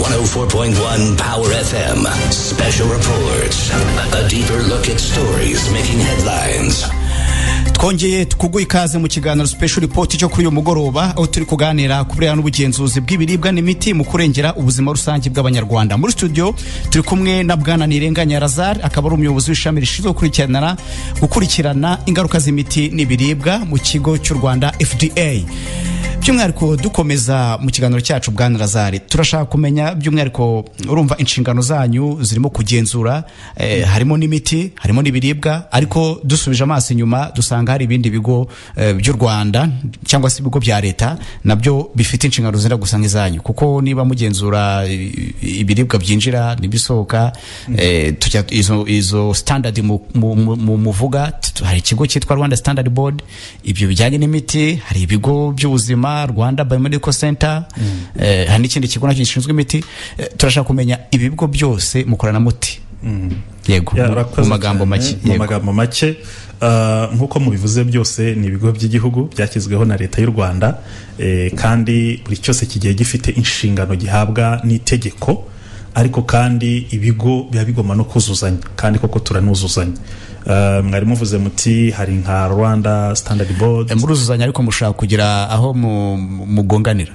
104.1 Power FM. Special reports. A deeper look at stories making headlines. twongeye tukuguha ikaze mu kiganiro special report cyo kuri uyu mugoroba aho turi kuganira ku birebana n'ubugenzuzi bw'ibiribwa n'imiti mu kurengera ubuzima rusange bw'abanyarwanda muri studio turi kumwe na bwana nirenganya razar akaba ari umuyobozi w'ishami rishinzwe gukurikirana gukurikirana ingaruka z'imiti n'ibiribwa mu kigo cy'u rwanda fda by'umwihariko dukomeza mu kiganiro cyacu bwana razari turashaka kumenya by'umwihariko urumva inshingano zanyu zirimo kugenzura eh, harimo n'imiti harimo n'ibiribwa ariko dusubije amaso inyuma dusanga hari ibindi bigo eh, by'u rwanda cyangwa se ibigo bya leta nabyo bifite inshingano zenda gusa nk'izanyu kuko niba mugenzura i- i- ibiribwa byinjira n'ibisohoka eh, tujya izo, izo standard mu- mu- mu- mu- muvuga t- hari ikigo cyitwa rwanda standard board ibyo bijyanye n'imiti hari ibigo by'ubuzima rwanda biomedical center eh, hari n'ikindi kigo nacyo gishinzwe imiti Eh, turashaka kumenya ibi bigo byose mukorana muti yego Ya, mu murakoze magambo cyane. make mu yego. magambo make Ah, nk'uko mubivuze byose ni ibigo by'igihugu byashyizweho na leta y'u rwanda Eh, kandi buri cyose kigiye gifite inshingano gihabwa n'itegeko ariko kandi ibigo biba bigomba no kuzuzanya kandi koko turanuzuzanya Ah, mwari muvuze muti hari nka rwanda standard board Eh, muruzuzanya ariko mushaka kugira aho mu- mu- mugonganira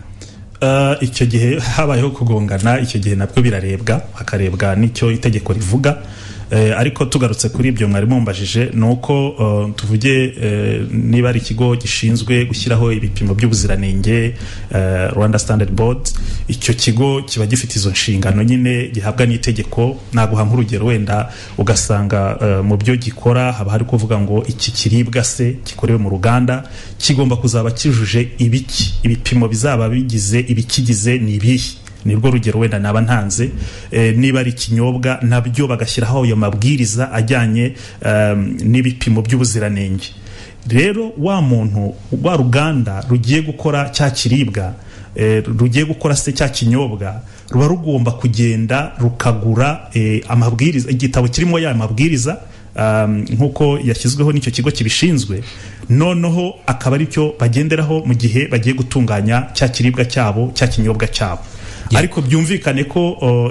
Uh, icyo gihe habayeho kugongana icyo gihe nabwo birarebwa hakarebwa n'icyo itegeko rivuga Eh, ariko tugarutse kuri ibyo mwari mumbajije ni uko uh, tuvuge eh, niba ari ikigo gishinzwe gushyiraho ibipimo by'ubuziranenge eh, rwanda standard board icyo kigo kiba gifite izo nshingano nyine gihabwa n'itegeko naguha nk'urugero wenda ugasanga eh, mu byo gikora haba hari kuvuga ngo iki kiribwa se gikorewe mu ruganda kigomba kuzaba kijuje ibiki ibipimo bizaba bigize ibikigize ni ibihe nibwo rugero wenda naba ntanze eh, niba ari ikinyobwa nabyo bagashyiraho ayo mabwiriza ajyanye em, n'ibipimo by'ubuziranenge rero wa muntu rwa ruganda rugiye gukora cya kiribwa eh, rugiye gukora se cya kinyobwa ruba rugomba kugenda rukagura eh, amabwiriza igitabo kirimo ya mabwiriza um, nk'uko yashyizweho n'icyo kigo kibishinzwe noneho akaba ari cyo bagenderaho mu gihe bagiye gutunganya cya kiribwa cyabo cya kinyobwa cyabo ariko byumvikane ko uh,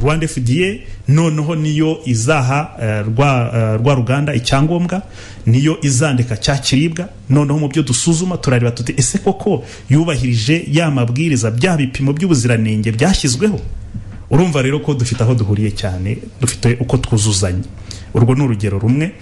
rwanda fda noneho niyo izaha uh, rwa, uh, rwa ruganda icyangombwa niyo izandika cya kiribwa noneho mu byo dusuzuma turareba tuti ese koko yubahirije ya mabwiriza bya bipimo by'ubuziranenge byashyizweho urumva rero ko dufite aho duhuriye cyane dufite uko twuzuzanya urwo ni urugero rumwe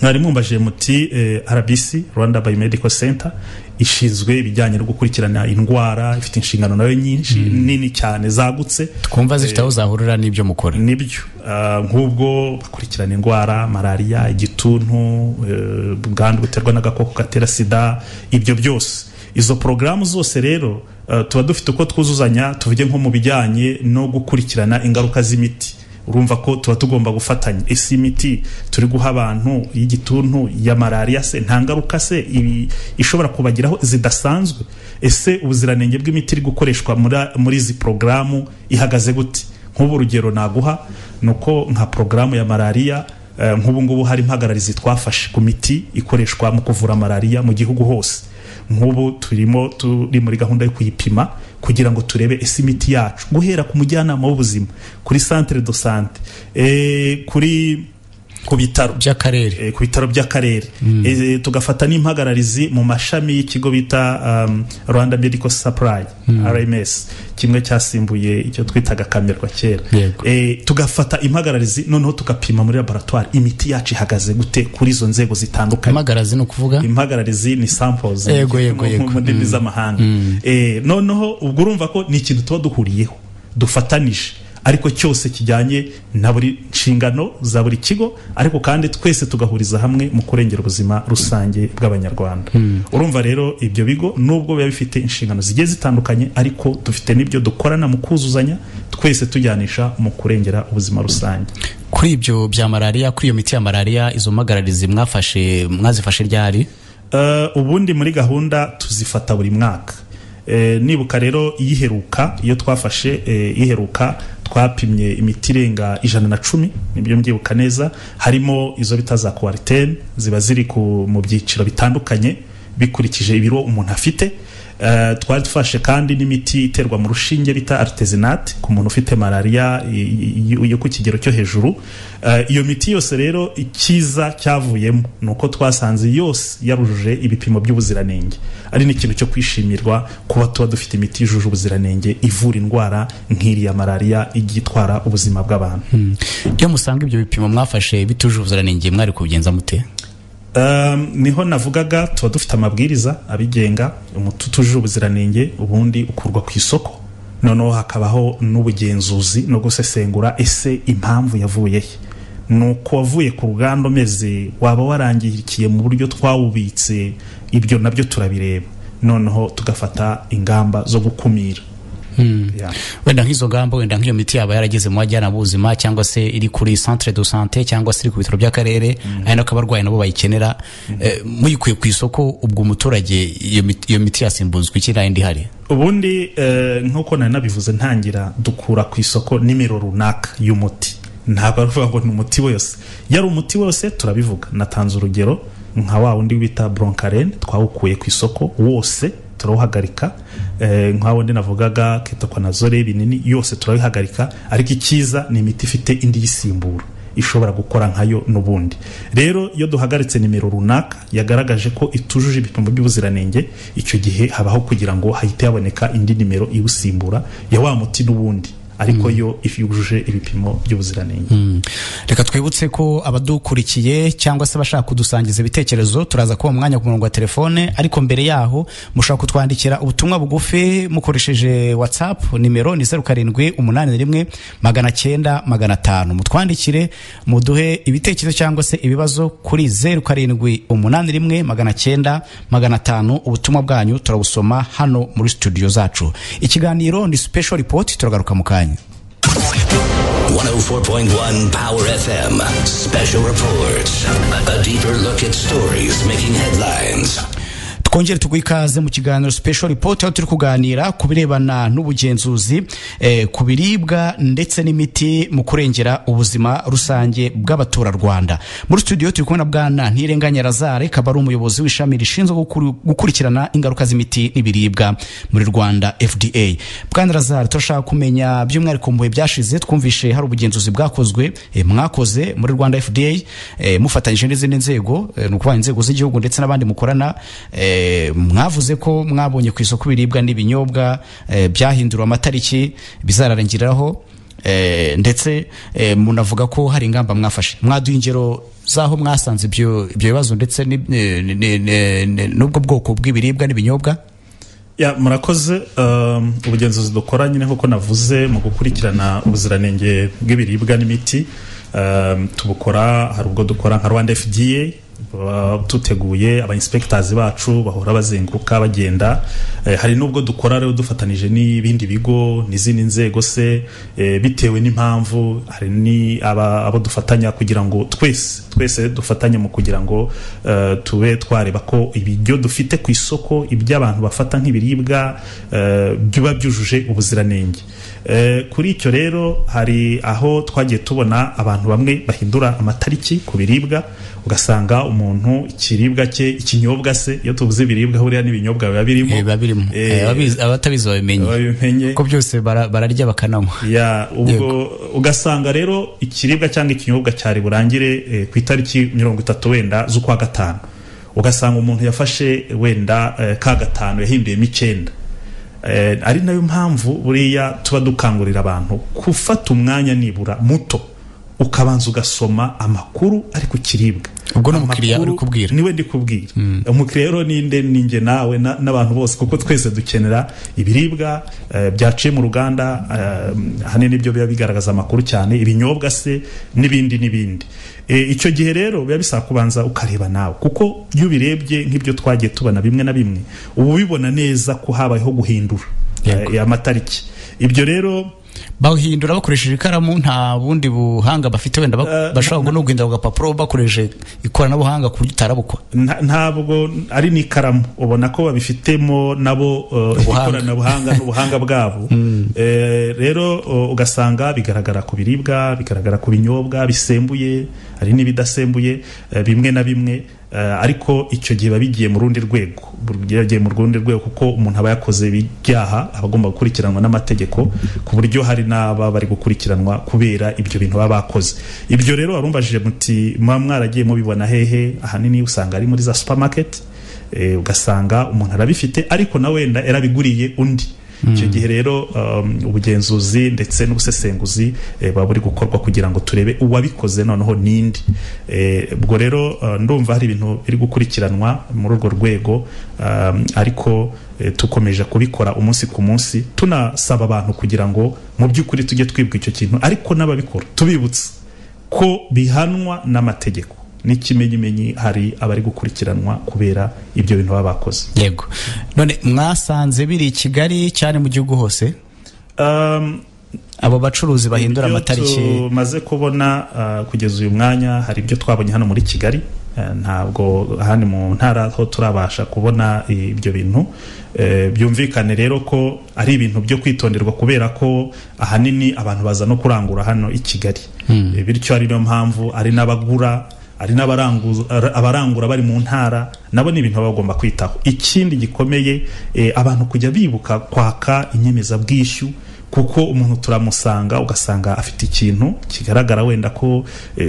mwari mumbajije muti eh, rbc rwanda biomedical center ishinzwe ibijyanye no gukurikirana indwara ifite inshingano nayo nyinshi nini cyane zagutse twumva zifite aho zahurira n'ibyo mukora nibyo Ah, nk'ubwo bakurikirana indwara malariya igituntu eh, ubwandu buterwa n'agakoko gatera sida ibyo byose izo porogaramu zose rero ah, tuba dufite uko twuzuzanya tuvuge nko mu bijyanye no gukurikirana ingaruka z'imiti urumva ko tuba tugomba gufatanya ese imiti turi guha abantu y'igituntu ya malariya se nta ngaruka se ibi- ishobora kubagiraho zidasanzwe ese ubuziranenge bw'imiti iri gukoreshwa muri- muri izi porogaramu ihagaze gute nk'ubu urugero naguha ni uko nka porogaramu ya malariya eh, nk'ubu ngubu hari impagararizi twafashe ku miti ikoreshwa mu kuvura malariya mu gihugu hose nk'ubu turimo turi muri gahunda yo kuyipima kugira ngo turebe ese imiti yacu guhera ku mujyanama w'ubuzima kuri centre de sante eh, kuri ku bitaro by'akarere eh, ku bitaro by'akarere Eh, tugafata n'impagararizi mu mashami y'ikigo bita um, rwanda medical supply rms kimwe cyasimbuye icyo twitaga kamerwa kera Yego. Eh, tugafata impagararizi noneho tugapima muri laboratoire imiti yacu ihagaze gute kuri izo nzego zitandukanye amagarazi ni ukuvuga impagararizi ni samples Yego, yego, mu- yego. mu ndimi z'amahanga Eh, noneho ubwo urumva ko ni ikintu tuba duhuriyeho dufatanije ariko cyose kijyanye na buri nshingano za buri kigo ariko kandi twese tugahuriza hamwe mu kurengera ubuzima rusange bw'abanyarwanda urumva rero ibyo bigo nubwo biba bifite inshingano zigiye zitandukanye ariko dufite n'ibyo dukorana mu kuzuzanya twese tujyanisha mu kurengera ubuzima rusange kuri ibyo bya malariya kuri iyo miti ya malariya izo magararizi mwafashe mwazifashe ryari Eh, ubundi muri gahunda tuzifata buri mwaka Eh, nibuka rero iyiheruka iyo twafashe eh, iheruka twapimye imiti irenga ijana na cumi nibyo mbyibuka neza harimo izo bita za kuwaritene ziba ziri ku, mu byiciro bitandukanye bikurikije ibiro umuntu afite Eh, twari dufashe kandi n'imiti iterwa mu rushinge bita artesinate ku muntu ufite malaria i- i- yo ku kigero cyo hejuru Eh, iyo miti yose rero icyiza cyavuyemo ni uko twasanze yose yarujuje ibipimo by'ubuziranenge ari n'ikintu cyo kwishimirwa kuba tuba dufite imiti yujuje ubuziranenge ivura indwara nk'iriya malaria ijya itwara ubuzima bw'abantu iyo musanga ibyo bipimo mwafashe bitujuje ubuziranenge mwari kubigenza mute Um, niho navugaga tuba dufite amabwiriza abigenga umuti utujuje ubuziranenge ubundi ukurwa ku isoko noneho hakabaho n'ubugenzuzi no gusesengura ese impamvu yavuye he nuko wavuye ku ruganda umeze waba warangikiye mu buryo twawubitse ibyo nabyo turabireba noneho tugafata ingamba zo gukumira Yeah. wenda nk'izo ngamba wenda nk'iyo miti yaba yarageze mu bajyana b'ubuzima cyangwa se iri kuri centre de santé cyangwa se iri ku bitaro by'akarere ari nako abarwayi nabo bayikenera Eh, muyikuye ku isoko ubwo umuturage iyo miti- iyo miti yasimbuzwa iki nta yindi ihari ubundi eh, nk'uko nari nabivuze ntangira dukura ku isoko nimero runaka y'umuti ntabwo ari ukuvuga ngo ni umuti wose yari umuti wose turabivuga natanze urugero nka wa wundi bita bronkaren twawukuye ku isoko wose turawuhagarika eh, nka wundi navugaga ketokonazole binini yose turabihagarika ariko icyiza ni imiti ifite indi yisimbura ishobora gukora nkayo n'ubundi rero iyo duhagaritse nimero runaka yagaragaje ko itujuje ibipimo by'ubuziranenge icyo gihe habaho kugira ngo hahite haboneka indi nimero iwusimbura ya wa muti n'ubundi ariko yo if yujuje ibipimo by'ubuziranenge reka twibutse ko abadukurikiye cyangwa se abashaka kudusangiza ibitekerezo turaza kuba mu mwanya ku murongo wa telefone ariko mbere yaho mushobora kutwandikira ubutumwa bugufi mukoresheje whatsapp nimero ni zeru karindwi umunani na rimwe magana cyenda magana atanu mutwandikire muduhe ibitekerezo cyangwa se ibibazo kuri zeru karindwi umunani rimwe magana cyenda magana atanu ubutumwa bwanyu turabusoma hano muri studio zacu ikiganiro ni special report turagaruka mu kanya 104.1 Power FM. Special Report. A deeper look at stories making headlines. twongere tuguhe ikaze mu kiganiro special report aho turi kuganira ku birebana n'ubugenzuzi eh, ku biribwa ndetse n'imiti mu kurengera ubuzima rusange bw'abaturarwanda muri studio turi kumwe na bwana ntirenganya lazare akaba ari umuyobozi w'ishami rishinzwe gukuru- gukurikirana ingaruka z'imiti n'ibiribwa muri rwanda fda bwana lazare turashaka kumenya by'umwihariko mu bihe byashize twumvishe hari ubugenzuzi bwakozwe eh, mwakoze muri rwanda fda eh, mufatanyije n'izindi nzego eh, ni ukuvuga inzego z'igihugu ndetse n'abandi mukorana eh, mwavuze ko mwabonye ku isoko ibiribwa n'ibinyobwa eh, byahinduriwe amatariki bizararangiriraho eh, ndetse eh, munavuga ko hari ingamba mwafashe mwaduha ingero z'aho mwasanze ibyo ibyo bibazo ndetse ni- ni- ni- ni- ni- n'ubwo bwoko bw'ibiribwa n'ibinyobwa ya murakoze um, ubugenzuzi dukora nyine nk'uko navuze mu gukurikirana ubuziranenge bw'ibiribwa n'imiti um, tubukora hari ubwo dukora nka rwanda fda baba tuteguye abainspectors bacu bahora bazenguruka bagenda eh, hari n'ubwo dukora rero dufatanije n'ibindi bigo n'izindi nzego se eh, bitewe n'impamvu hari ni aba- abo dufatanya kugira ngo twese twese dufatanye mu kugira ngo eh, tube twareba ko ibiryo dufite ku isoko iby'abantu bafata nk'ibiribwa eh, biba byujuje ubuziranenge Eh, kuri icyo rero hari aho twagiye tubona abantu bamwe bahindura amatariki ku biribwa ugasanga umuntu ikiribwa cye ikinyobwa se iyo tuvuze ibiribwa huriya n'ibinyobwa biba birimo Eh, biba birimo Eh, Eh, ababizi- abatabizi babimenye babimenye ko byose bara- bararya bakananywa ya ubwo ugasanga rero ikiribwa cyangwa ikinyobwa cyari burangire eh, ku itariki mirongo itatu wenda z'ukwa gatanu ugasanga umuntu yafashe wenda eh, ka gatanu yahinduyemo icyenda Eh, ari nayo mpamvu buriya tuba dukangurira abantu gufata umwanya nibura muto ukabanza ugasoma amakuru ari ku kiribwa Ubwo ni umukiriya Amakuru uri kubwira. niwe ndi kubwira umukiriya rero ninde ninjye nawe na- n'abantu bose kuko twese dukenera ibiribwa eh, byaciye mu ruganda eh, ahanini nibyo biba bigaragaza amakuru cyane ibinyobwa se n'ibindi n'ibindi Eh, icyo gihe rero biba bisaba kubanza ukareba nawe kuko iyo ubirebye nk'ibyo twagiye tubona bimwe na bimwe uba ubibona neza ko habayeho guhindura Yego. eh, amatariki ibyo rero bahindura bakoresheje ikaramu nta bundi buhanga bafite wenda bak- Eh, bashobora no guhindura agapapuro bakoresheje ikoranabuhanga ku buryo utarabukwa nta- ntabwo ari n'ikaramu ubona ko babifitemo nabo eh, Ubuhanga. ikoranabuhanga n'ubuhanga bwabo Eh, rero eh, ugasanga bigaragara ku biribwa bigaragara ku binyobwa bisembuye hari n'ibidasembuye eh, bimwe na bimwe Uh, ariko icyo gihe biba bigiye mu rundi rwego bigiye mu rundi rwego kuko umuntu aba yakoze ibyaha aba agomba gukurikiranwa n'amategeko ku buryo hari n'aba bari gukurikiranwa kubera ibyo bintu baba bakoze ibyo rero warumbajije muti muba mwaragiye mubibona hehe ahanini usanga ari muri za supermarket eh, ugasanga umuntu arabifite ariko na wenda yarabiguriye undi icyo gihe rero ubugenzuzi ndetse n'ubusesenguzi buba buri gukorwa kugira ngo turebe uwabikoze noneho n'indi ubwo rero ndumva hari ibintu biri gukurikiranwa muri urwo rwego ariko dukomeje kubikora umunsi ku munsi tunasaba abantu kugira ngo mu by'ukuri tujye twibwa icyo kintu ariko n'ababikora tubibutsa ko bihanwa n'amategeko n'ikimenyimenyi hari abari gukurikiranwa kubera ibyo bintu baba bakoze yego none mwasanze biri i kigali cyane mu gihugu hose abo bacuruzi bahindura amatariki tumaze kubona kugeza uyu mwanya hari ibyo twabonye hano muri kigali ntabwo ahandi mu ntara ho turabasha kubona ibyo bintu byumvikane rero ko ari ibintu byo kwitonderwa kubera ko ahanini abantu baza no kurangura hano i kigali bityo ari niyo mpamvu ari n'abagura hari abarangura bari mu ntara nabo ni ibintu baba bagomba kwitaho ikindi gikomeye abantu kujya bibuka kwaka inyemezabwishyu kuko umuntu turamusanga ugasanga afite ikintu kigaragara wenda ko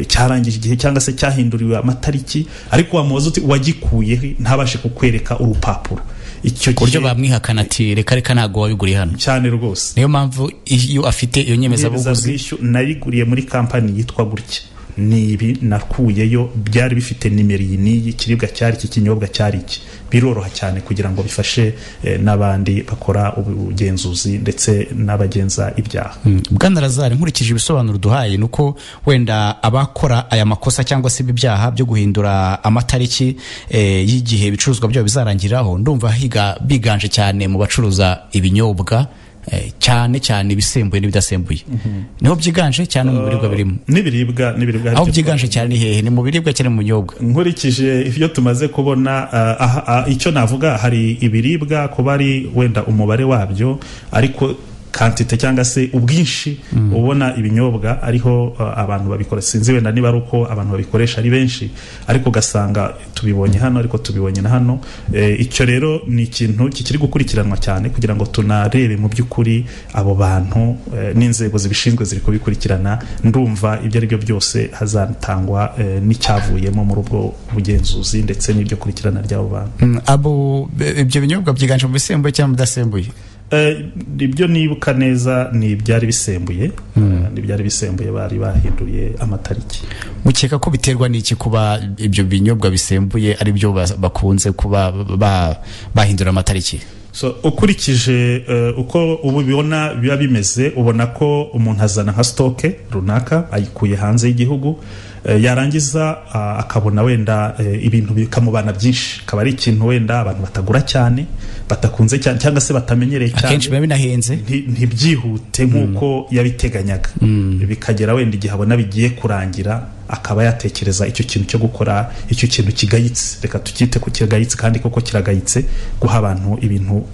cyarangije igihe cyangwa se cyahinduriwe amatariki ariko wamubaza uti uwagikuyeho ntabashe kukwereka urupapuro icyo gihe buryo bamwihakana ati reka reka ntabwo wabiguriye hano cyane rwose niyo mpamvu iyo afite iyo nyemezabwishyu nayiguriye muri kampani yitwa gutya ni ibi nakuyeyo byari bifite nimero iyi n'iyi ikiribwa cyari iki kinyobwa cyari iki biroroha cyane kugira ngo bifashe n'abandi bakora ubugenzuzi ndetse n'abagenza ibyaha bwana razari nkurikije ibisobanuro duhaye ni uko wenda abakora aya makosa cyangwa se ibi byaha byo guhindura amatariki y'igihe ibicuruzwa byabo bizarangiriraho ndumva higa biganje cyane mu bacuruza ibinyobwa cyane cyane ibisembuye n'ibidasembuye niho byiganje cyane mu biribwa birimo n'ibiribwa n'ibiribwa aho byiganje cyane ni hehe ni mu biribwa cyane mu binyobwa nkurikije ibyo tumaze kubona icyo navuga hari ibiribwa kuba ari wenda umubare wabyo ariko kantite cyangwa se ubwinshi ubona ibinyobwa ariho abantu babikora sinzi wenda niba ari uko abantu babikoresha ari benshi ariko ugasanga tubibonye hano ariko tubibonye na hano icyo rero ni ikintu kikiri gukurikiranwa cyane kugira ngo tunarebe mu by'ukuri abo bantu n'inzego zibishinzwe ziri kubikurikirana ndumva ibyo ari byo byose hazatangwa n'icyavuyemo muri ubwo bugenzuzi ndetse n'ibyo kurikirana ry'abo bantu abo ibyo binyobwa byiganje mu bisembuye cyangwa mu bidasembuye ibyo nibuka neza ni ibyari bisembuye ni ibyari bisembuye bari bahinduye amatariki mukeka ko biterwa n'iki kuba ibyo binyobwa bisembuye ari byo bakunze kuba bahindura amatariki ukurikije uko ubu bibona biba bimeze ubona ko umuntu azana nka sitoke runaka ayikuye hanze y'igihugu yarangiza akabona wenda ibintu bikamubana byinshi akaba ari ikintu wenda abantu batagura cyane batakunze cyane cyangwa se batamenyereye cyane akenshi biba binahenze ntibyihute nk'uko yabiteganyaga bikagera wenda igihe abona bigiye kurangira akaba yatekereza icyo kintu cyo gukora icyo kintu kigayitse reka tukite ku kigayitse kandi koko kiragayitse guha abantu ibintu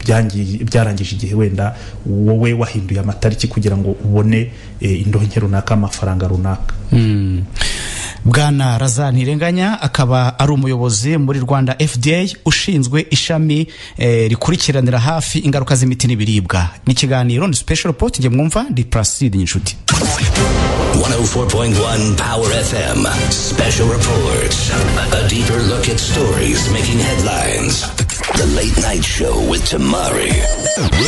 byarangije igihe wenda wowe wahinduye amatariki kugira ngo ubone indonke runaka amafaranga runaka bwana raza ntirenganya akaba ari umuyobozi muri rwanda fda ushinzwe ishami rikurikiranira hafi ingaruka z'imiti n'ibiribwa ni ikiganiro ni special pot njye mwumva ndi placide nyinshuti 104.1 Power FM. Special reports. A deeper look at stories making headlines. The late night show with Tamari.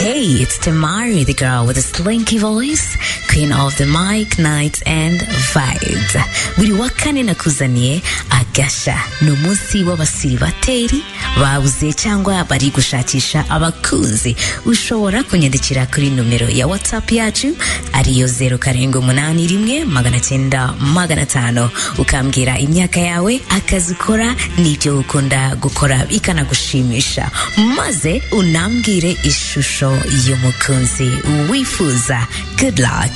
Hey, it's Tamari, the girl with the slinky voice, queen of the mic, night and vibes. Buri wa kane nakuzaniye agasha ni umunsi w'abasiribateri babuze cyangwa bari gushakisha abakunzi ushobora kunyandikira kuri nomero ya whatsapp yacu ariyo zeru karindwi umunani rimwe magana cyenda magana tano ukambwira imyaka yawe akazi ukora n'ibyo ukunda gukora bikanagushimisha maze unambwire ishusho y'umukunzi wifuza good luck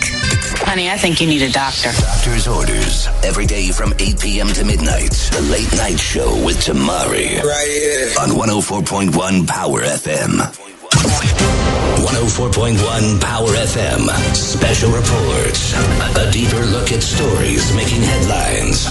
Honey, I think you need a doctor. Doctor's orders every day from 8 p.m. to midnight. The late night show with Tamari. Right here. On 104.1 Power FM. 104.1 Power FM. Special reports. A deeper look at stories making headlines.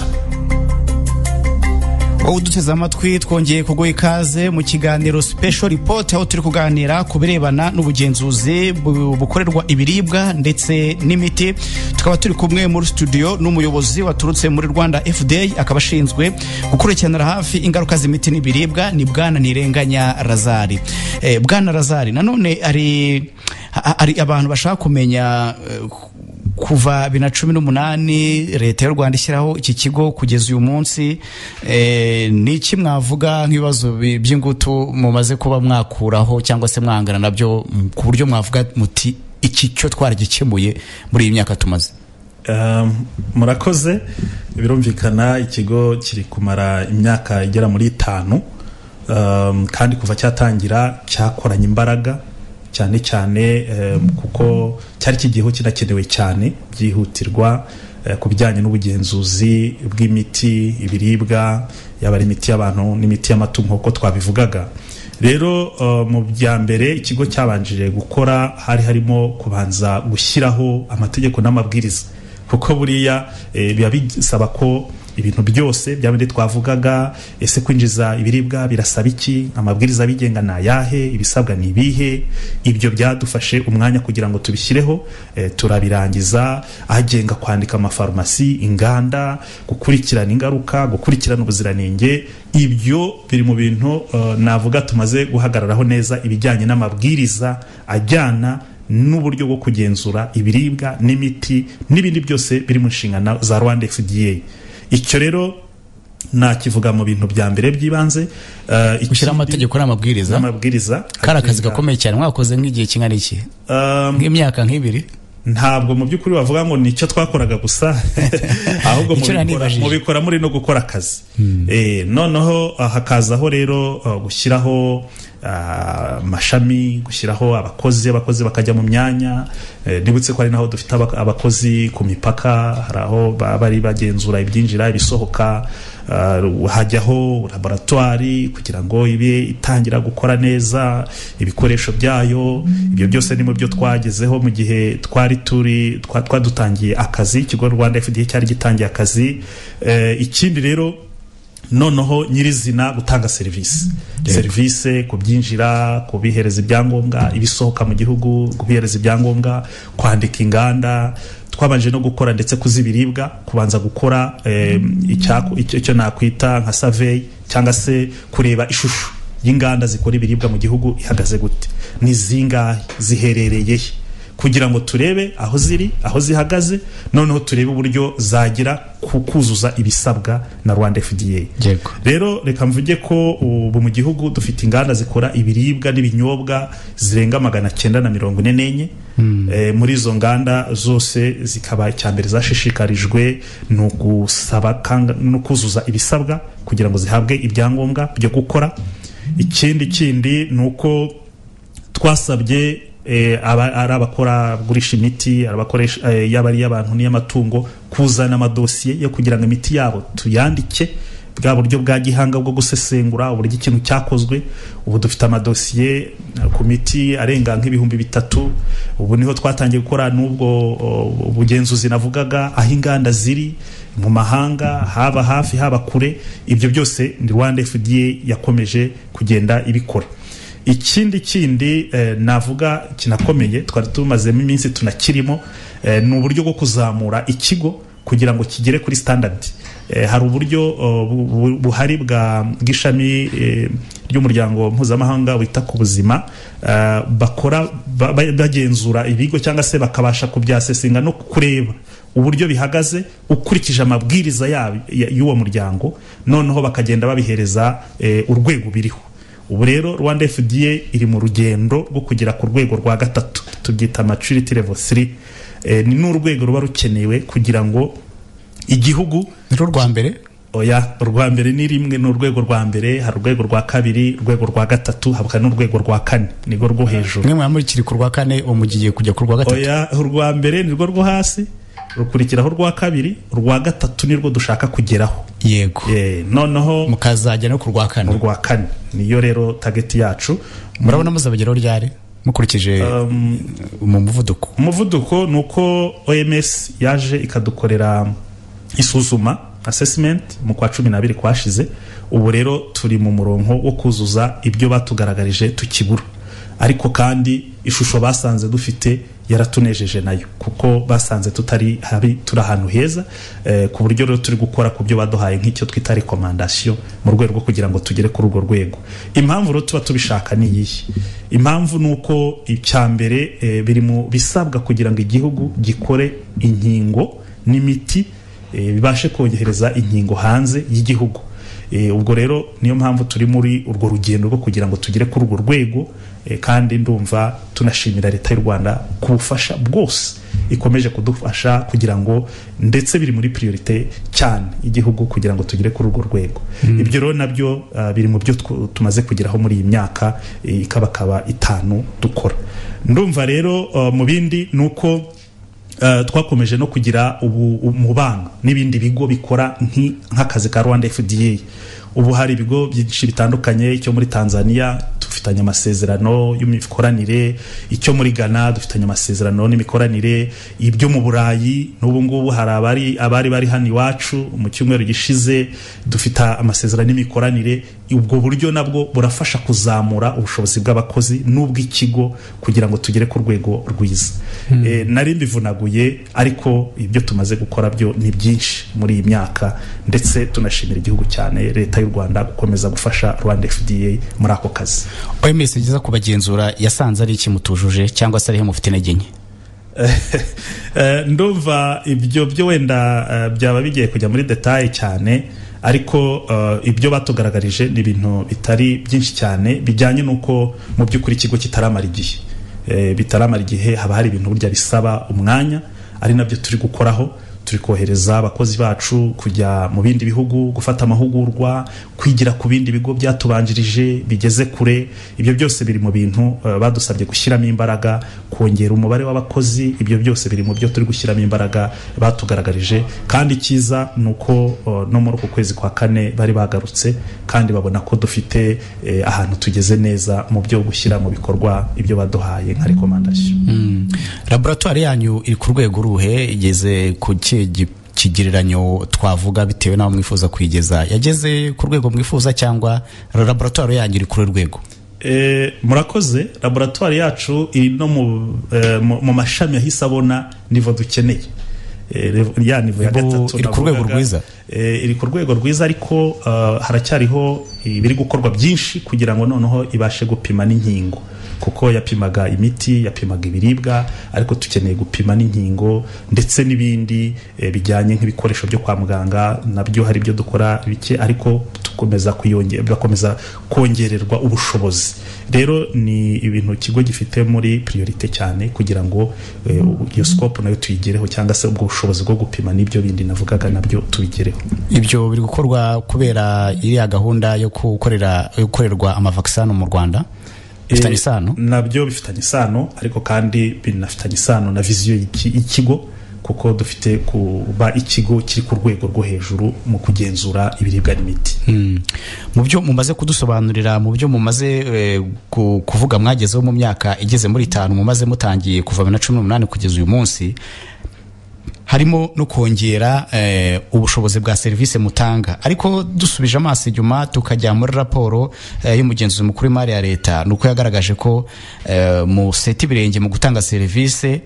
wowe uduteze amatwi twongeye kuguha ikaze mu kiganiro special report aho turi kuganira ku birebana n'ubugenzuzi bu- bukorerwa ibiribwa ndetse n'imiti tukaba turi kumwe muri studio n'umuyobozi waturutse muri rwanda fda akaba ashinzwe gukurikiranira hafi ingaruka z'imiti n'ibiribwa ni bwana nirenganya razari eh, bwana razari nanone hari ha- hari abantu bashaka kumenya eh, kuva bibiri na cumi n'umunani leta y'u rwanda ishyiraho iki kigo kugeza uyu munsi eh, ni iki mwavuga nk'ibibazo bi- by'ingutu mumaze kuba mwakuraho cyangwa se mwangana nabyo mm, ku buryo mwavuga muti iki cyo twaragikemuye muri iyi myaka tumaze Um, murakoze birumvikana ikigo kiri kumara imyaka igera muri itanu um, kandi kuva cyatangira cyakoranye imbaraga cyane cyane um, kuko cyari kigiyeho kinakenewe cyane byihutirwa eh, ku bijyanye n'ubugenzuzi bw'imiti ibiribwa yaba ari imiti y'abantu n'imiti y'amatungo nk'uko twabivugaga rero uh, mu bya mbere ikigo cyabanjije gukora hari harimo kubanza gushyiraho amategeko n'amabwiriza kuko buriya eh, biba bisaba ko ibintu byose bya bindi twavugaga ese kwinjiza ibiribwa birasaba iki amabwiriza abigenga ni ayahe ibisabwa ni ibihe ibyo byadufashe umwanya kugira ngo tubishyireho eh, turabirangiza agenga kwandika amafarumasi inganda gukurikirana ingaruka gukurikirana ubuziranenge ibyo biri mu bintu eh, navuga tumaze guhagararaho neza ibijyanye n'amabwiriza ajyana n'uburyo bwo kugenzura ibiribwa n'imiti n'ibindi byose biri mu nshingano za rwanda fda icyo rero nakivuga mu bintu bya mbere by'ibanze Eh, gushyiraho ikindi- amabwegeko n'amabwiriza n'amabwiriza kari akazi agenga- gakomeye cyane mwakoze nk'igihe kingana iki Um, nk'imyaka nk'ibiri ntabwo mu by'ukuri bavuga ngo nicyo twakoraga gusa ahubwo Icyo mubikora- nanibajije. mubikora muri no gukora akazi Eh, noneho ah, hakazaho rero ah, gushyiraho ah, amashami gushyiraho abakozi abakozi bakajya mu myanya Eh, nibutse ko ari naho dufite abak- abakozi ku mipaka hari aho ba- bari bagenzura ibyinjira ibisohoka Ah, hajyaho laboratwari kugira ngo ibe itangira gukora neza ibikoresho byayo ibyo byose ni mu byo twagezeho mu gihe twari turi twa- twadutangiye akazi ikigo rwanda fda cyari gitangiye akazi Eh, ikindi rero noneho nyirizina gutanga serivisi serivisi ku byinjira kubihereza ibyangombwa ibisohoka mu gihugu kubihereza ibyangombwa kwandika inganda twabanje no gukora ndetse kuzibiribwa kubanza gukora eh, icyaku- icyo icyo nakwita nka survey cyangwa se kureba ishusho y'inganda zikora ibiribwa mu gihugu ihagaze gute ni zingahe ziherereye he kugira ngo turebe aho ziri aho zihagaze noneho turebe uburyo zagira ku kuzuza ibisabwa na rwanda fda Yego. rero reka mvuge ko ubu mu gihugu dufite inganda zikora ibiribwa n'ibinyobwa zirenga magana cyenda na mirongo ine n'enye Eh, muri izo nganda zose zikaba icya mbere zashishikarijwe ni ugusaba kanga- no kuzuza ibisabwa kugira ngo zihabwe ibyangombwa byo gukora ikindi kindi ni uko twasabye eh, aba- ari abakora gurisha imiti ari abakoresha eh, yaba ari iy'abantu n'iy'amatungo kuzana amadosiye yo kugira ngo imiti yabo tuyandike bwa buryo bwa gihanga bwo gusesengura uburyo ikintu cyakozwe ubu dufite amadosiye eh, ku miti arenga nk'ibihumbi bitatu ubu niho twatangiye gukora n'ubwo o, bugenzuzi navugaga aho inganda ziri mu mahanga haba hafi haba kure ibyo byose ni rwanda fda yakomeje kugenda ibikora ikindi kindi eh, navuga kinakomeye twari tumazemo iminsi tunakirimo eh, ni uburyo bwo kuzamura ikigo kugira ngo kigere kuri standard eh, hari uburyo oh, bu- bu- buhari bwa bw'ishami eh, ry'umuryango mpuzamahanga wita ku buzima eh, bakora ba- ba- bagenzura ibigo cyangwa se bakabasha kubyasesinga no kureba uburyo bihagaze ukurikije amabwiriza yabo- ya- y'uwo muryango noneho bakagenda babihereza eh, urwego biriho ubu rero rwanda fda iri mu rugendo rwo kugera ku rwego rwa gatatu tubyita maturity level 3 eh, ni n'urwego ruba rukenewe kugira ngo igihugu ni rwo rwa mbere oya urwa mbere ni rimwe ni urwego rwa mbere hari urwego rwa kabiri urwego rwa gatatu hakaba n'urwego rwa kane nirwo rwo hejuru mwe mwamurikiri ku rwa kane ubu mugiye kujya ku rwa gatatu oya urwa mbere nirwo rwo hasi rukurikiraho urwa kabiri urwa gatatu nirwo dushaka kugeraho yego Eh, noneho mukazajya no ku rwa kane urwa kane niyo rero tageti yacu murabona muzabageraho ryari mukurikije mu muvuduko umuvuduko ni uko oms yaje ikadukorera isuzuma assessment mu kwa cumi n'abiri kwashize ubu rero turi mu murongo wo kuzuza ibyo batugaragarije tukibura ariko kandi ishusho basanze dufite yaratunejeje nayo kuko basanze tutari habi turi ahantu heza eh, ku buryo rero turi gukora ku byo baduhaye nk'icyo twita rekomandasiyo mu rwego rwo kugira ngo tugere kuri urwo rwego impamvu rero tuba tubishaka ni iyihe impamvu ni uko icya mbere eh, biri mu bisabwa kugira ngo igihugu gikore inkingo n'imiti eh, bibashe kohereza inkingo hanze y'igihugu Eh, ubwo rero niyo mpamvu turi muri urwo rugendo rwo kugira ngo tugere kuri urwo rwego eh, kandi ndumva tunashimira leta y'u rwanda ku bufasha bwose ikomeje kudufasha kugira ngo ndetse biri muri priorite cyane igihugu kugira ngo tugere kuri urwo rwego ibyo rero nabyo ah, biri mu byo tw- tumaze kugeraho muri iyi myaka eh, ikabakaba itanu dukora ndumva rero ah, mu bindi ni uko Eh, twakomeje no kugira ubu umubano n'ibindi bigo bikora nki- nk'akazi ka rwanda fda ubu hari ibigo byinshi bitandukanye icyo muri tanzania dufitanye amasezerano y'imikoranire icyo muri ghana dufitanye amasezerano n'imikoranire ibyo mu burayi n'ubu ngubu hari abari abari bari hano iwacu mu cyumweru gishize dufite amasezerano n'imikoranire ubwo buryo nabwo burafasha kuzamura ubushobozi bw'abakozi n'ubw'ikigo kugira ngo tugere ku rwego rwiza Eh, nari mbivunaguye ariko ibyo tumaze gukora byo ni byinshi muri iyi myaka ndetse tunashimira igihugu cyane leta y'u rwanda gukomeza gufasha rwanda fda muri ako kazi oms igeza kubagenzura yasanze ari iki mutujuje cyangwa se ariho mufite intege nke Eh, ndumva ibyo byo wenda eh, byaba bigiye kujya muri detaye cyane ariko eh, ibyo batugaragarije ni ibintu bitari byinshi cyane bijyanye n'uko mu by'ukuri ikigo kitaramara igihe Eh, bitaramara igihe haba hari ibintu burya bisaba umwanya ari nabyo turi gukoraho turi kohereza abakozi bacu kujya mu bindi bihugu gufata amahugurwa kwigira ku bindi bigo byatubanjirije bigeze kure ibyo byose biri mu bintu eh, badusabye gushyiramo imbaraga kongera umubare w'abakozi ibyo byose biri mu byo turi gushyiramo imbaraga batugaragarije kandi icyiza ni uko eh, no muri uku kwezi kwa kane bari bagarutse kandi babona ko dufite eh, ahantu tugeze neza mu byo gushyira mu bikorwa ibyo baduhaye nka rekomandasiyo laboratoire yanyu iri ku rwego ruhe igeze ku kihe gi- kigereranyo twavuga bitewe n'aho mwifuza kuyigeza yageze ku rwego mwifuza cyangwa laboratoire yanyu iri kuri rwego Eh, murakoze laboratwari yacu iri no mu, eh, mu, mu mashami yahise abona nivo dukeneye Eh, rev- ya nivo ya Bo- gatatu iri ku rwego navugaga. rwiza. Eh, iri ku rwego rwiza ariko eh, haracyariho ibiri gukorwa byinshi kugira ngo noneho ibashe gupima n'inkingo kuko yapimaga imiti yapimaga ibiribwa ariko dukeneye gupima n'inkingo ndetse n'ibindi eh, bijyanye nk'ibikoresho byo kwa muganga nabyo hari ibyo dukora bike ariko tukomeza kuyonge- bakomeza kongererwa ubushobozi rero ni ibintu ikigo gifite muri priorite cyane kugira ngo eh, iyo scope nayo tuyigereho cyangwa se ubwo bushobozi bwo gupima n'ibyo bindi navugaga nabyo tubigereho ibyo biri gukorwa kubera iriya gahunda yo gukorera yo gukorerwa amavakisano mu rwanda bifitanye Eh, isano nabyo bifitanye isano ariko kandi binafitanye isano na viziyo y'iki- y'ikigo kuko dufite kuba ikigo kiri ku rwego rwo hejuru mu kugenzura ibiribwa n'imiti Mm. mu byo mumaze kudusobanurira mu byo mumaze eh, ku- kuvuga mwagezeho mu myaka igeze muri itanu mumaze mutangiye kuva bibiri na cumi n'umunani kugeza uyu munsi harimo no kongera eh, ubushobozi bwa serivisi mutanga ariko dusubije amaso inyuma tukajya muri raporo eh, y'umugenzuzi mukuru w'imari ya leta ni uko yagaragaje ko eh, museta ibirenge mu gutanga serivisi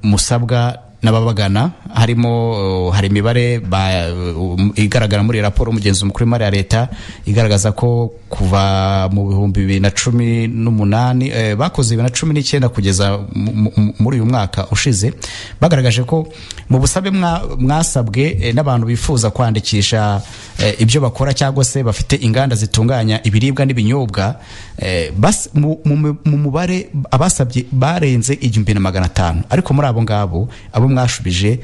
musabwa n'ababagana harimo eh, hari imibare ba- um, igaragara muri iyi raporo y'umugenzuzi mukuru w'imari ya leta igaragaza ko kuva mu bihumbi bibiri na cumi n'umunani eh, bakoze bibiri na cumi n'icyenda kugeza mu- mu- muri uyu mwaka ushize bagaragaje ko mu busabe mwa- mwasabwe eh, n'abantu bifuza kwandikisha eh, ibyo bakora cyangwa se bafite inganda zitunganya ibiribwa n'ibinyobwa eh, bas- mu- mu mu mubare abasabye barenze igihumbi na magana atanu ariko muri abo ngabo abo mwashubije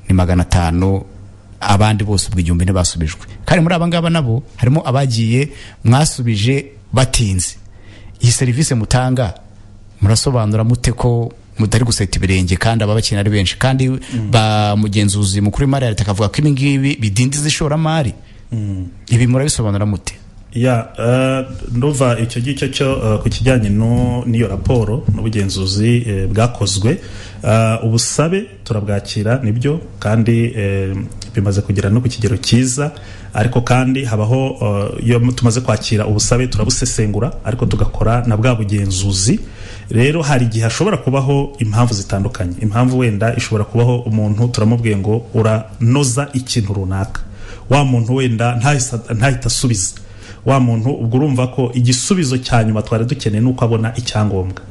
ni magana atanu abandi bose ubwo igihumbi ntibasubijwe kandi muri aba ngaba nabo harimo abagiye mwasubije batinze iyi serivisi mutanga murasobanura mute ko mutari guseta ibirenge kandi ababakenera ari benshi kandi ba mugenzuzi mukuru w'imari ya leta akavuga ko ibi ngibi bidindiza ishoramari ibi murabisobanura mute ya nduva icyo ngicyo cyo eh, ku kijyanye no- n'iyo raporo n'ubugenzuzi eh, bwakozwe Eh, ubusabe turabwakira nibyo kandi eh, bimaze kugera no ku kigero cyiza ariko kandi habaho eh, iyo tumaze kwakira ubusabe turabusesengura ariko tugakora na bwa bugenzuzi rero hari igihe hashobora kubaho impamvu zitandukanye impamvu wenda ishobora kubaho umuntu turamubwiye ngo uranoza ikintu runaka wa muntu wenda ntahise- ntahite asubiza wa muntu ubwo urumva ko igisubizo cya nyuma twari dukeneye ni uko abona icyangombwa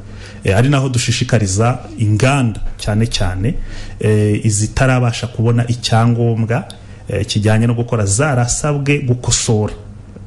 E, ari naho dushishikariza inganda cyane cyane e, izitarabasha kubona icyangombwa e, kijyanye no gukora zarasabwe gukosora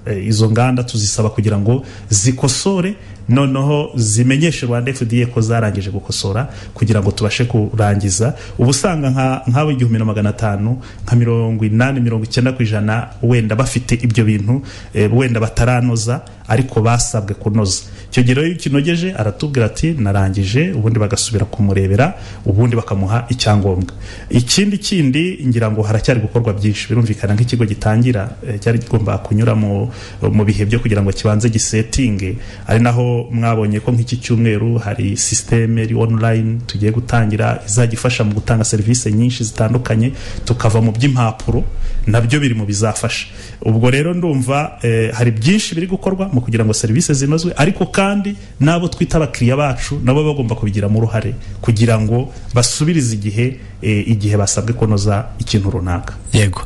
E, izo nganda tuzisaba kugira ngo zikosore noneho zimenyeshe rwanda fda ko zarangije gukosora kugira ngo tubashe kurangiza uba usanga nka- nk'abo igihumbi na magana atanu nka mirongo inani mirongo icyenda ku ijana wenda bafite ibyo bintu eh, wenda bataranoza ariko basabwe kunoza icyo gihe rero iyo ukinogeje aratubwira ati narangije ubundi bagasubira kumurebera ubundi bakamuha icyangombwa ikindi kindi ngira ngo haracyari gukorwa byinshi birumvikana nk'ikigo gitangira eh, cyari kigomba kunyura mu, mu bihe byo kugira ngo kibanze gisetinge ari naho mwabonye ko nk'iki cyumweru hari sisiteme iri online tugiye gutangira izajya ifasha mu gutanga serivisi nyinshi zitandukanye tukava mu by'impapuro nabyo biri mu bizafasha ubwo rero ndumva eh, hari byinshi biri gukorwa mu kugira ngo serivisi zinozwe ariko kandi n'abo twita abakiriya bacu nabo bagomba kubigiramo uruhare kugira ngo basubirize igihe eh, igihe basabwe kunoza ikintu runaka yego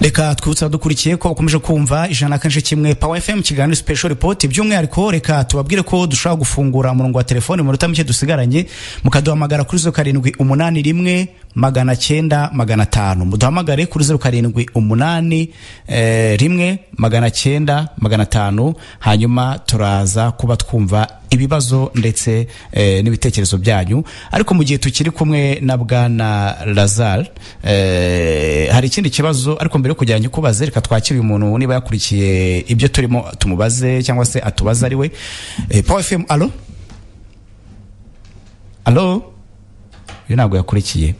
reka twibutsa dukurikiye ko ukomeje kumva ijana na kane kimwe power fm kiganiro special report by'umwihariko reka tubabwire ko dushobora gufungura umurongo wa telefoni mu minota mike dusigaranye mukaduhamagara kuri zeru karindwi umunani rimwe magana cyenda magana atanu muduhamagare kuri zeru karindwi umunani eh, rimwe magana cyenda magana atanu hanyuma turaza kuba twumva ibibazo ndetse eh, n'ibitekerezo byanyu ariko mu gihe tukiri kumwe na bwana lazar eh, hari ikindi kibazo ariko mbere yo kujyanya kubaze reka twakire uyu muntu niba yakurikiye ibyo turimo tumubaze cyangwa se atubaze ari we eh, power fm alo alo iyo ntabwo yakurikiye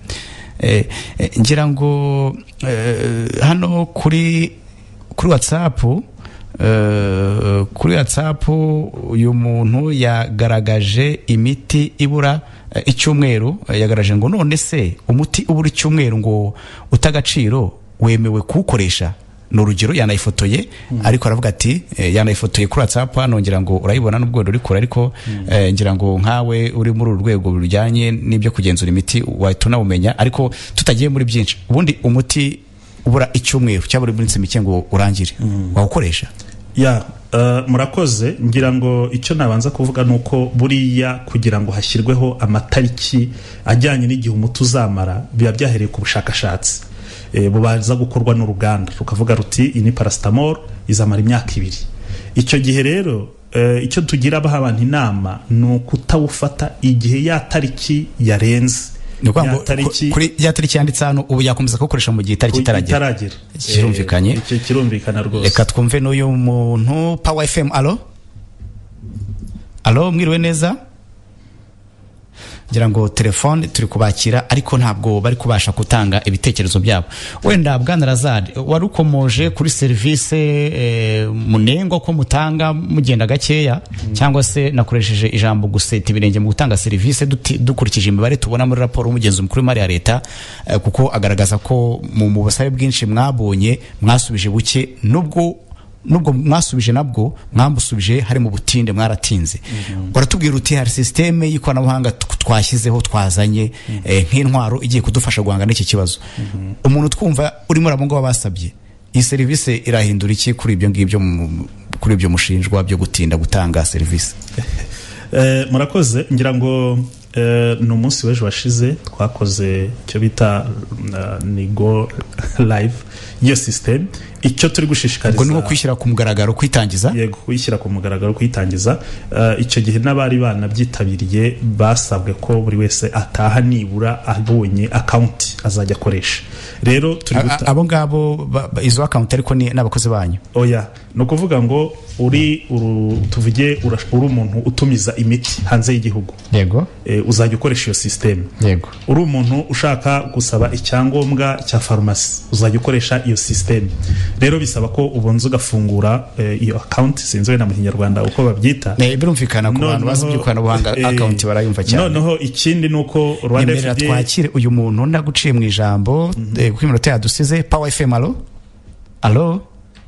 eh, eh, ngira ngo eh, hano kuri kuri whatsapp eh, kuri whatsapp uyu muntu yagaragaje imiti ibura eh, icyumweru eh, yagaragaje ngo none se umuti ubura icyumweru ngo utagaciro wemewe kuwukoresha ni urugero yanayifotoye ariko aravuga ati eh, yanayifotoye kuri whatsapp hano ngira ngo urayibona n'ubwo wenda uri kure ariko eh, ngira ngo nkawe uri muri uru rwego rujyanye n'ibyo kugenzura imiti wahita unawumenya ariko tutagiye muri byinshi ubundi umuti ubura icyumweru cyangwa buri minsi mike ngo urangire wawukoresha ya eh, murakoze ngira ngo icyo nabanza kuvuga ni uko buriya kugira ngo hashyirweho amatariki ajyanye n'igihe umuti uzamara biba byahereye ku bushakashatsi Eh, bubanza gukorwa n'uruganda rukavuga ruti iyi ni paracetamol izamara imyaka ibiri icyo gihe rero eh, icyo tugira abaha abantu inama ni ukutawufata igihe ya tariki yarenze ni ukuvuga Ya ngo ku- kuri ya tariki yanditse hano ubu yakomeza kuwukoresha mu gihe itariki itaragera itaragera Kirumvikanye. Eh, icyo kirumvikana rwose reka twumve n'uyu muntu power fm alo alo mwiriwe neza ngira ngo telefone turi kubakira ariko ntabwo bari kubasha gutanga ibitekerezo byabo wenda bwana razari wari ukomoje kuri serivisi eh, munengwa ko mutanga mugenda gakeya cyangwa se nakoresheje ijambo guseta ibirenge mu gutanga serivisi duti- dukurikije imibare tubona muri raporo y'umugenzi mukuru w'imari ya leta eh, kuko agaragaza ko mu mu busabe bwinshi mwabonye mwasubije buke nubwo nubwo mwasubije nabwo mwambusubije hari mu butinde mwaratinze uratubwira uti hari sisiteme y'ikoranabuhanga tw- twashyizeho twazanye eh, nk'intwaro igiye kudufasha guhanga n'iki kibazo umuntu twumva urimo urabunga wabasabye iyi serivisi irahindura iki kuri ibyo ngibyo mu- kuri ibyo mushinjwa byo gutinda gutanga serivisi Eh, murakoze ngira ngo eh, ni umunsi w'ejo washize twakoze icyo bita eh, ni go live iyo system icyo turi gushishikariza ubwo ni nko kwishyira ku mugaragaro kwitangiza yego kuyishyira ku mugaragaro kuyitangiza Eh, icyo gihe n'abari banabyitabiriye basabwe ko buri wese ataha nibura abonye akawunti azajya akoresha rero turi A- a- guta- abo ngabo ba- ba- izo akawunti ariko ni n'abakozi banyu oya ni ukuvuga ngo uri uru- tuvuge ura- uri umuntu utumiza imiti hanze y'igihugu yego eh, uzajya ukoresha iyo sisiteme yego uri umuntu ushaka gusaba icyangombwa cya farumasi uzajya ukoresha iyo system rero bisaba ko ubanza ugafungura eh, iyo account sinzi wenda mu kinyarwanda uko babyita Eh, birumvikana ku bantu bazi Noneho, iby'ikoranabuhanga eh, akawunti barayumva cyane noneho ikindi ni uko rwanda yemerera FDA twakire uyu muntu ndaguciye mu ijambo eh, kuko iminota yadusize pawa fm alo alo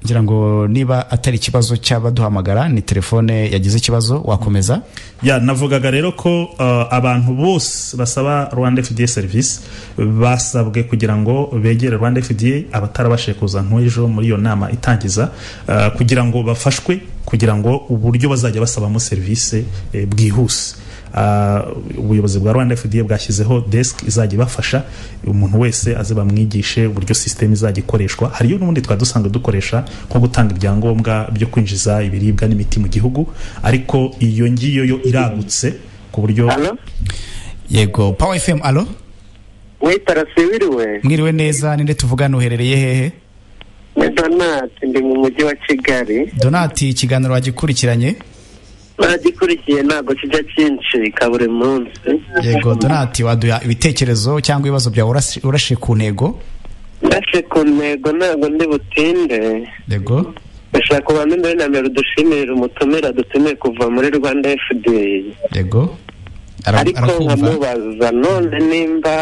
ngira ngo niba atari ikibazo cy'abaduhamagara ni telefone yagize ikibazo wakomeza ya navugaga rero ko uh, abantu bose basaba rwanda fda service basabwe kugira ngo begere rwanda fda abatarabashije kuza nk'ejo muri iyo nama itangiza uh, kugira ngo bafashwe kugira ngo uburyo bazajya basabamo serivisi eh, bwihuse Uh, ubuyobozi bwa rwanda fda bwashyizeho desk izajya ibafasha umuntu wese aze bamwigishe uburyo system izajya ikoreshwa hariyo n'ubundi twari dusanzwe dukoresha nko gutanga ibyangombwa byo kwinjiza ibiribwa n'imiti mu gihugu ariko iyo ngiyo yo iragutse ku buryo halo yego pawa fm alo we tarasibiriwe mwiriwe neza ninde tuvugana uherereye hehe ni donati ndi mu mujyi wa kigali donati ikiganiro wagikurikiranye nagikurikiye ntabwo kijya cyinshi ka buri munsi yego donati waduha ibitekerezo cyangwa ibibazo byawe urasi- urashe ku ntego ndashe ku ntego ntabwo ndi butinde yego ndashaka kubanza mbere na mbere udushimire umutumira dutumiye kuva muri rwanda fda yego Ara- ariko arakumva nkamubaza none nimba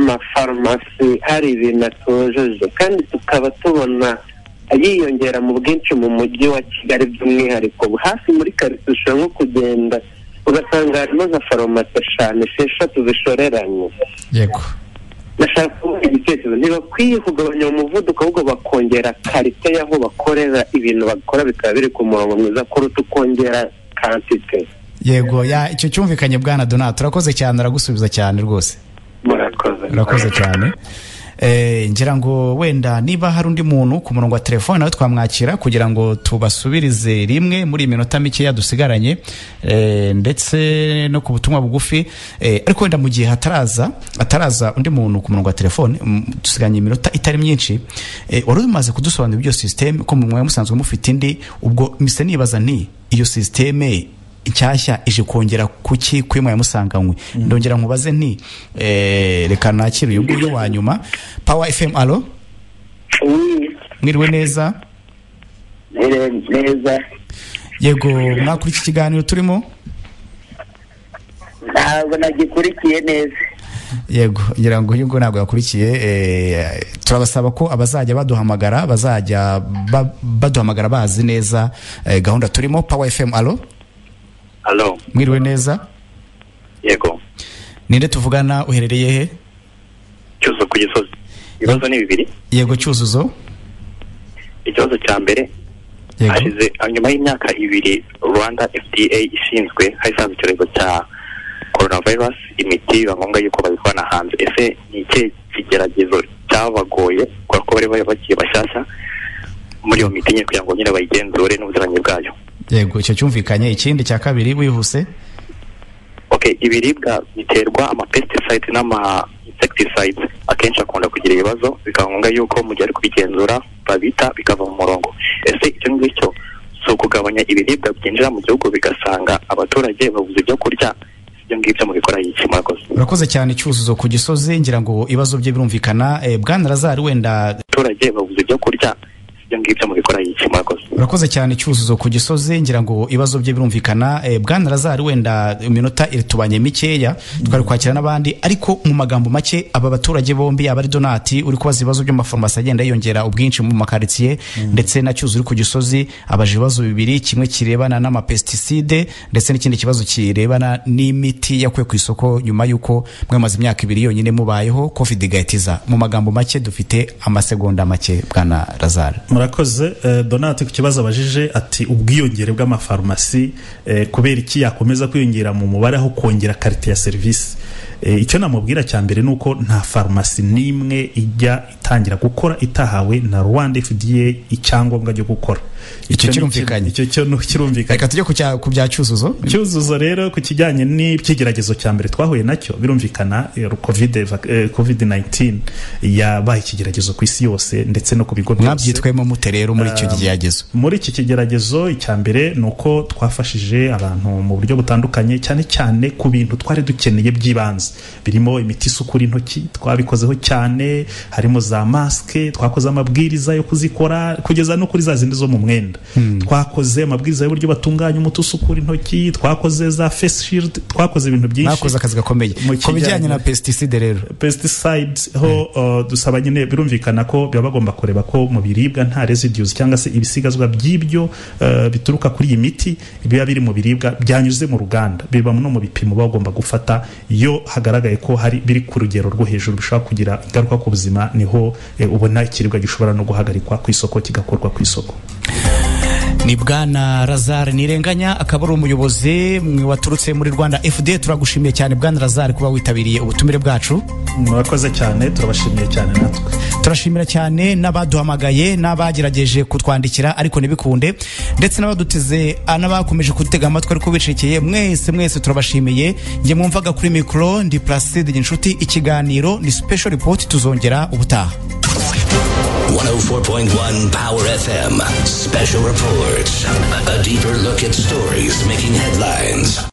amafarumasi hari ibintu atujuje kandi tukaba tubona yiyongera mu bwinshi mu mujyi wa kigali by'umwihariko hafi muri karitsiye ushobora nko kugenda ugasanga harimo nka farumasi eshanu esheshatu zishoreranye yego ndashaka kubaha igitekerezo ntibakwiye kugabanya uwo muvuduko ahubwo bakongera karite y'aho bakorera ibintu bakora bikaba biri ku murongo mwiza kuruta ukongera kantite yego ya icyo cyumvikanye bwana donati urakoze cyane aragusubiza cyane rwose murakoze urakoze cyane Eh, ngira ngo wenda niba hari undi muntu ku murongo wa telefone nawe twamwakira kugira ngo tubasubirize rimwe muri iyi minota mikeya dusigaranye eh, ndetse no ku butumwa bugufi eh, ariko wenda mu gihe hataraza hataraza undi muntu ku murongo wa telefone mm, dusigaranye iminota itari myinshi eh, wari umaze kudusobanurira ibyo sisiteme ko mu mwanya musanzwe mufite indi ubwo mise nibaza nti iyo sisiteme inshyashya ije kongera kuki kuri mwaya musanganywe ndongera nkubaze nti eh, reka nakire uyu nguyu wa nyuma power fm alo mwiriwe neza neza yego mwakuri iki kiganiro turimo ntabwo nagikurikiye neza yego ngira ngo uyu nguyu ntabwo yakurikiye eh, turabasaba ko abazajya baduhamagara bazajya ba- baduhamagara bazi neza eh, gahunda turimo power fm alo Halo, mwiriwe neza yego. ninde tuvugana uherereye he Cyuzo ku gisozi. Ibibazo ni bibiri. yego cyuzuzo Ikibazo cya mbere yego hashize nyuma y'imyaka ibiri Rwanda FDA ishinzwe hasanzwe icyorezo cya coronavirus imiti biba ngombwa yuko babikorana hanze ese ni ikihe kigeragezo cyabagoye kubera ko bari bari bakiri bashyashya muri iyo miti nyine kugira ngo nyine bayigenzure n'ubuziranenge bwayo yego icyo cyumvikanye ikindi cya kabiri wihuse okay ibiribwa biterwa ama pesticide n'ama insecticide akenshi akunda kugira ibibazo bikaba ngombwa yuko mu gihe ari kubigenzura babita bikava mu murongo ese icyo ngicyo si ukugabanya ibiribwa byinjira mu gihugu bigasanga abaturage babuze ibyo kurya ibyo ngibyo mubikoraho iki murakoze urakoze cyane cyuzuzo ku gisozi ngira ngo ibibazo bye birumvikana eh, bwana razari wenda abaturage babuze ibyo kurya ibyo ngibyo mubikoraho iki murakoze urakoze cyane cyuzuzo ku gisozi ngira ngo ibibazo bye birumvikana eh, bwana razari wenda iminota iritubanye mikeya twari kwakira n'abandi ariko mu magambo make aba baturage bombi aba ari donati uri kubaza ibibazo by'amafarumasi agenda yiyongera ubwinshi mu makaritsiye ndetse na cyuzu uri ku gisozi abaje ibibazo bibiri kimwe kirebana n'amapesticide ndetse n'ikindi kibazo kirebana n'imiti yakuwe ku isoko nyuma y'uko mwamaze imyaka ibiri yonyine mubayeho covid igahitiza mu magambo make dufite amasegonda make bwana razari murakoze eh, donati ku kibazo abajije ati ubwiyongere bw'amafarumasi eh, kubera iki yakomeza kwiyongera mu mubare aho kongera karite ya serivisi Eh, icyo namubwira cya mbere ni uko nta farumasi n'imwe ijya itangira gukora itahawe na rwanda fda icyangombwa cyo gukora Icyo ni- kirumvikanye. icyo cyo ni- kirumvikanye reka tujye ku cya- ku bya cyuzuzo cyuzuzo rero ku kijyanye n'ibyigeragezo cya mbere twahuye nacyo birumvikana eh, covid covid 19 yabaye ikigeragezo ku isi yose ndetse no ku bigo byose mwabyitwemo mute rero muri icyo giheragezo muri iki kigeragezo icya mbere ni uko twafashije abantu mu buryo butandukanye cyane cyane ku bintu twari dukeneye by'ibanze hose birimo imiti isukura intoki twabikozeho cyane harimo za masike twakoze amabwiriza yo kuzikora kugeza no kuri za zindi zo mu mwenda twakoze amabwiriza y'uburyo batunganya umuti usukura intoki twakoze za face shield twakoze ibintu byinshi mwakoze akazi gakomeye Mu ku bijyanye kijyanye- na pesticide rero pesticides ho uh, dusaba nyine birumvikana ko baba bagomba kureba ko mu biribwa nta residues cyangwa se ibisigazwa by'ibyo uh, bituruka kuri iyi miti biba biri mu biribwa byanyuze mu ruganda biba no mu bipimo baba bagomba gufata iyo hagaragaye ko hari biri ku rugero rwo hejuru bishobora kugira ingaruka ku buzima niho eh, ubona ikiribwa gishobora no guhagarikwa ku isoko kigakorwa ku isoko ni bwana razare nirenganya akaba ari umuyobozi mwe waturutse muri rwanda fda turagushimiye cyane bwana razare kuba witabiriye ubutumire bwacu murakoze cyane turabashimiye cyane natwe turashimira cyane n'abaduhamagaye n'abagerageje kutwandikira ariko ntibikunde ndetse n'abaduteze ah, n'abakomeje kudutega amatwi ariko bicekeye mwese mwese turabashimiye njye mwumvaga kuri mikoro ndi placide ginshuti ikiganiro ni special report tuzongera ubutaha 104.1 Power FM. Special reports. A deeper look at stories making headlines.